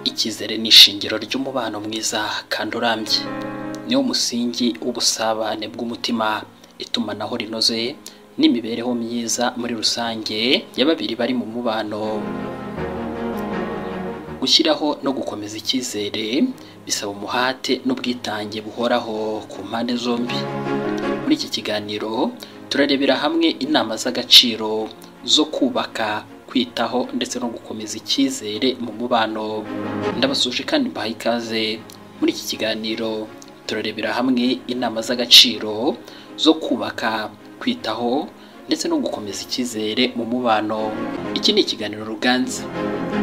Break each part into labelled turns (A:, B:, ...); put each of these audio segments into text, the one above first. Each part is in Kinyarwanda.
A: icyizere ni ishingiro ry'umubano mwiza kandi urambye niwo musingi w'ubusabane bw'umutima itumanaho rinoze n'imibereho myiza muri rusange ya babiri bari mu mubano gushyiraho no gukomeza icyizere bisaba umuhate n'ubwitange buhoraho ku mpande zombi muri iki kiganiro turarebera hamwe inama z'agaciro zo kubaka kwitaho ndetse no gukomeza icyizere mu mubano ndabasuje kandi mbahaye ikaze muri iki kiganiro turarebera hamwe inama z'agaciro zo kubaka kwitaho ndetse no gukomeza icyizere mu mubano iki ni ikiganiro ruganza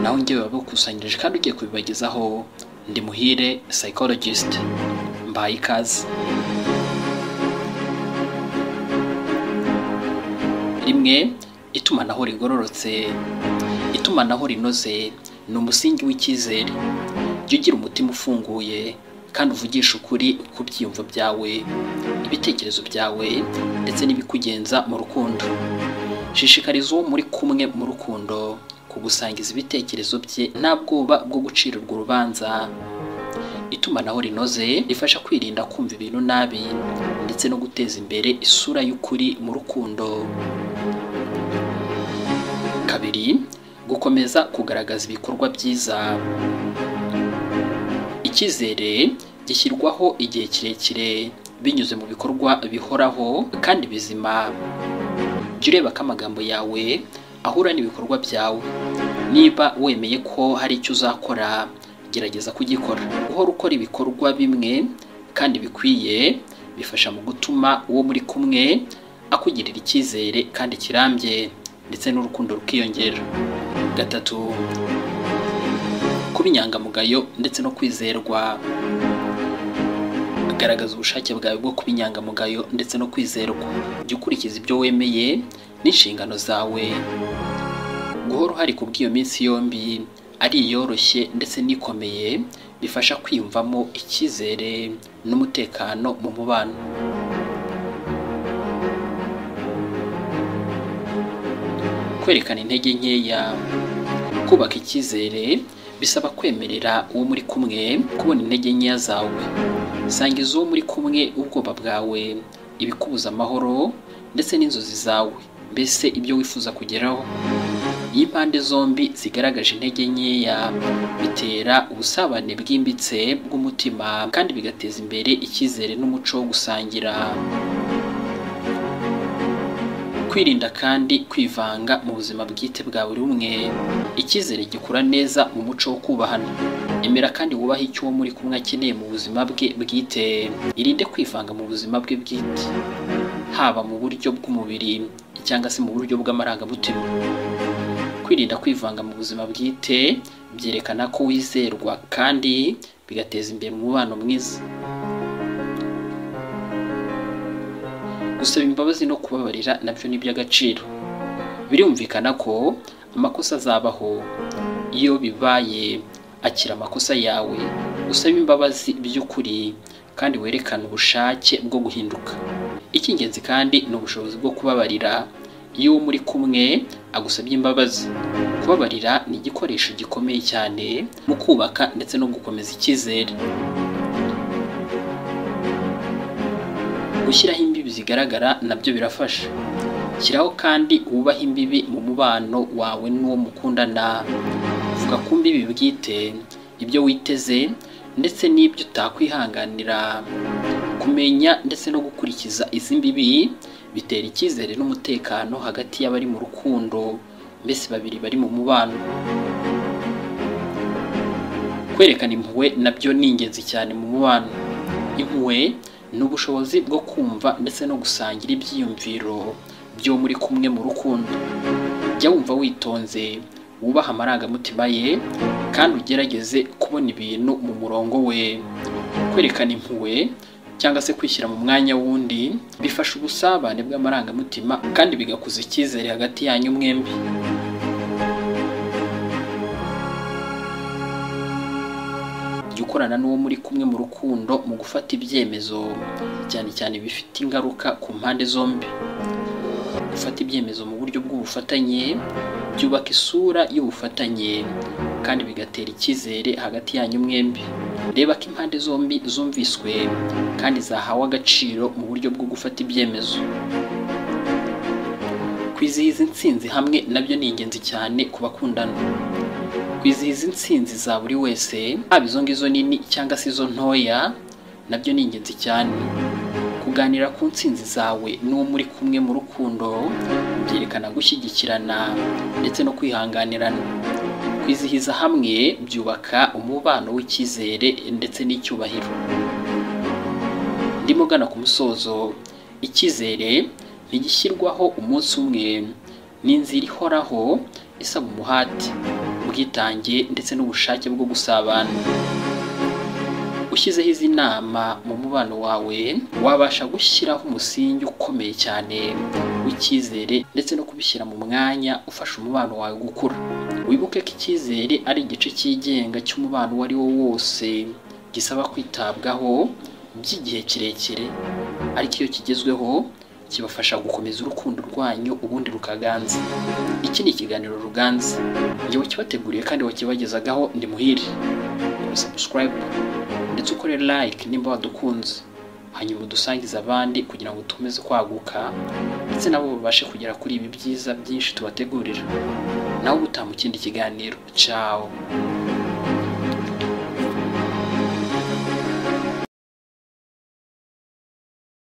A: nawe ngewe wabikusanyirije kandi ugiye kubibagezaho ndi muhire psychologist mbahaye ikaze rimwe itumanaho rigororotse itumanaho rinoze ni umusingi w'icyizere jya ugira umutima ufunguye kandi uvugisha ukuri ku byiyumvo byawe ibitekerezo byawe ndetse n'ibikugenza mu rukundo shishikariza uwo muri kumwe mu rukundo kugusangiza ibitekerezo bye nta bwoba bwo gucirirwa urubanza itumanaho rinoze rifasha kwirinda kumva ibintu nabi ndetse no guteza imbere isura y'ukuri mu rukundo kabiri gukomeza kugaragaza ibikorwa byiza icyizere gishyirwaho igihe kirekire binyuze mu bikorwa bihoraho kandi bizima jya ureba ko amagambo yawe ahura n'ibikorwa byawe niba wemeye ko hari icyo uzakora gerageza kugikora uhora ukora ibikorwa bimwe kandi bikwiye bifasha mu gutuma uwo muri kumwe akugirira icyizere kandi kirambye ndetse n'urukundo rukiyongera gatatu kuba inyangamugayo ndetse no kwizerwa garagaza ubushake bwawe bwo kuba inyangamugayo ndetse no kwizerwa jya ukurikiza ibyo wemeye n'inshingano zawe guhora uhari ku bw'iyo minsi yombi ari iyoroshye ndetse n'ikomeye bifasha kwiyumvamo icyizere n'umutekano mu mubano kwerekana intege nkeya kubaka icyizere bisaba kwemerera uwo muri kumwe kubona intege nkeya zawe sangiza uwo muri kumwe ubwoba bwawe ibikubuza amahoro ndetse n'inzozi zawe mbese ibyo wifuza kugeraho iyo impande zombi zigaragaje intege nkeya bitera ubusabane bwimbitse bw'umutima kandi bigateza imbere icyizere n'umuco wo gusangira kwirinda kandi kwivanga mu buzima bwite bwa buri umwe icyizere gikura neza mu muco wo kubahana emera kandi wubahe icyo uwo muri kumwe akeneye mu buzima bwe bwite irinde kwivanga mu buzima bwe bwite haba mu buryo bw'umubiri cyangwa se mu buryo bw'amarangamutima kwirinda kwivanga mu buzima bwite byerekana ko wizerwa kandi bigateza imbere umubano mwiza gusaba imbabazi no kubabarira nabyo ni iby'agaciro birumvikana ko amakosa azabaho iyo bibaye akira amakosa yawe usaba imbabazi by'ukuri kandi werekana ubushake bwo guhinduka icy'ingenzi kandi ni ubushobozi bwo kubabarira iyo uwo muri kumwe agusabye imbabazi kubabarira ni igikoresho gikomeye cyane mu kubaka ndetse no gukomeza icyizere gushyiraho imbibi zigaragara nabyo birafasha shyiraho kandi wubahe imbibi mu mubano wawe n'uwo mukundana vuga ku mbibi bwite ibyo witeze ndetse n'ibyo utakwihanganira kumenya ndetse no gukurikiza izi mbibi bitera icyizere n'umutekano hagati y'abari mu rukundo mbese babiri bari mu mubano kwerekana impuhwe nabyo ni ingenzi cyane mu mubano impuhwe ni ubushobozi bwo kumva ndetse no gusangira ibyiyumviro byo muri kumwe mu rukundo jya wumva witonze wubaha amarangamutima ye kandi ugerageze kubona ibintu mu murongo we kwerekana impuhwe cyangwa se kwishyira mu mwanya w'undi bifasha ubusabane bw'amarangamutima kandi bigakuza icyizere hagati yanyu mwembi jya ukorana n'uwo muri kumwe mu rukundo mu gufata ibyemezo cyane cyane bifite ingaruka ku mpande zombi gufata ibyemezo mu buryo bw'ubufatanye byubaka isura y'ubufatanye kandi bigatera icyizere hagati yanyu mwembi reba ko impande zombi zumviswe kandi zahawe agaciro mu buryo bwo gufata ibyemezo kwizihiza intsinzi hamwe nabyo ni ingenzi cyane ku bakundana kwizihiza intsinzi za buri wese haba izo ngizo nini cyangwa se izo ntoya nabyo ni ingenzi cyane kuganira ku ntsinzi zawe n'uwo muri kumwe mu rukundo byerekana gushyigikirana ndetse no kwihanganirana kwizihiza hamwe byubaka umubano w'icyizere ndetse n'icyubahiro ndimo gana ku musozo icyizere ntigishyirwaho umunsi umwe ni inzira ihoraho isaba umuhate ubwitange ndetse n'ubushake bwo gusabana ushyizeho izi nama mu mubano wawe wabasha gushyiraho umusingi ukomeye cyane w'icyizere ndetse no kubishyira mu mwanya ufasha umubano wawe gukura wibuke ko icyizere ari igice cyigenga cy'umubano uwo ari wo wose gisaba kwitabwaho by'igihe kirekire ariko iyo kigezweho kibafasha gukomeza urukundo rwanyu ubundi rukaganza iki ni ikiganiro ruganza ngewe kibateguriye kandi wakibagezagaho ndi muhire sabusikarayibu ndetse ukore like nimba wadukunze hanyuma udusangize abandi kugira ngo dukomeze kwaguka ndetse nabo babashe kugera kuri ibi byiza byinshi tubategurira nawe ubutaha mu kindi kiganiro cyawo